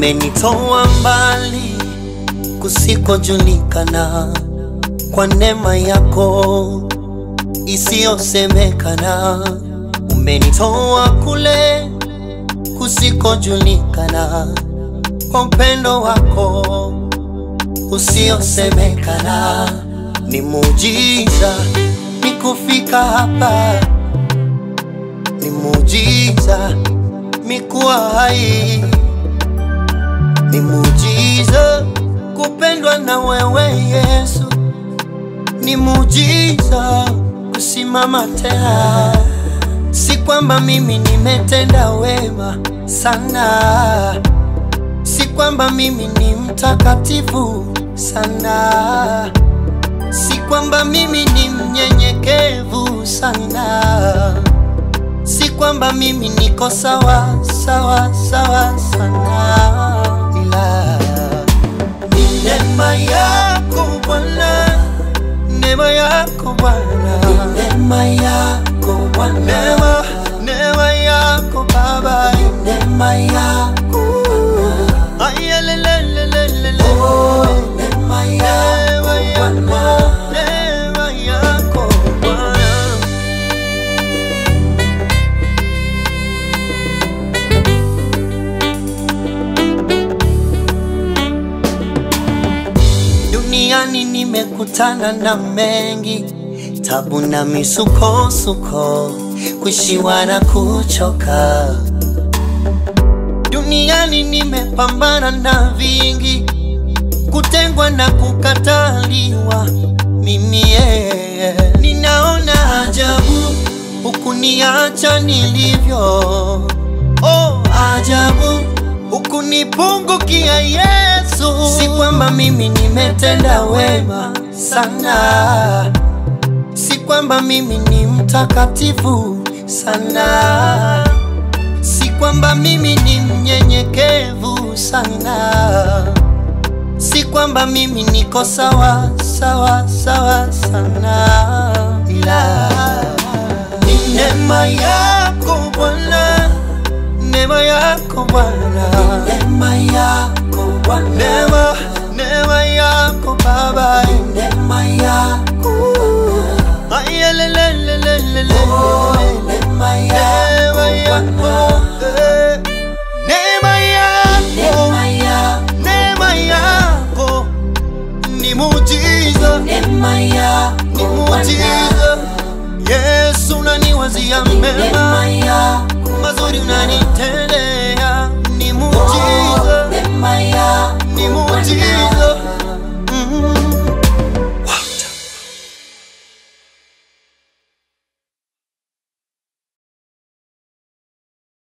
umenitoa mbali kusikojulikana kwa neema yako isiyosemekana. Umenitoa kule kusikojulikana kwa upendo wako usiosemekana. Ni muujiza ni kufika hapa, ni muujiza mikuwa hai, ni muujiza kupendwa na wewe Yesu, ni muujiza kusimama tena. Si kwamba mimi nimetenda wema sana, si kwamba mimi ni mtakatifu sana, si kwamba mimi ni mnyenyekevu sana, si kwamba mimi niko sawa sawa sawa sana, ila ni neema yako Bwana, neema yako Bwana, Neema yako Bwana, neema neema yako Baba, neema yako Bwana, ayelelelelele, oh, neema neema yako yako, Bwana, neema yako Bwana. Duniani nimekutana na mengi, tabu na misukosuko, kushiwa na kuchoka. Duniani nimepambana na vingi, kutengwa na kukataliwa. Mimi yeye ninaona ajabu, hukuniacha nilivyo. Oh, ajabu hukunipungukia Yesu. Si kwamba mimi nimetenda wema sana, si kwamba mimi ni mtakatifu sana, si kwamba mimi ni mnyenyekevu sana, si kwamba mimi niko sawa sawa sawa sana, ila ni neema yako Bwana, neema yako Bwana. neema yako Bwana, Neema, neema yako Baba, neema yako Bwana, ayelelelelele, oh, neema neema yako yako, Bwana, eh. neema yako, neema yako, neema yako ni muujiza, neema ni yako Bwana, muujiza. Yesu unaniwazia mema, neema yako